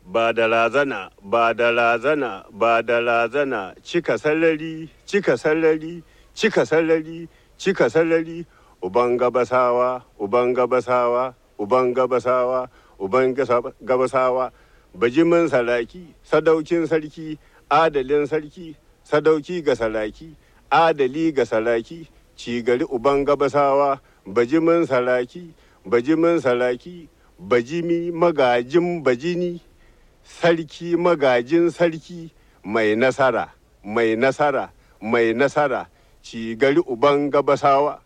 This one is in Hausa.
ba da razana ba da razana ba da razana cika sallari cika sallari cika sallari cika sallari uban gabasawa uban gabasawa uban gabasawa uban gabasawa bajimin saraki sadaukin sarki adalin sarki sadauki ga saraki adali ga saraki cigari uban gabasawa bajimin saraki bajimin saraki bajimi magajin bajini sarki magajin sarki mai nasara mai nasara mai nasara cigari uban gabasawa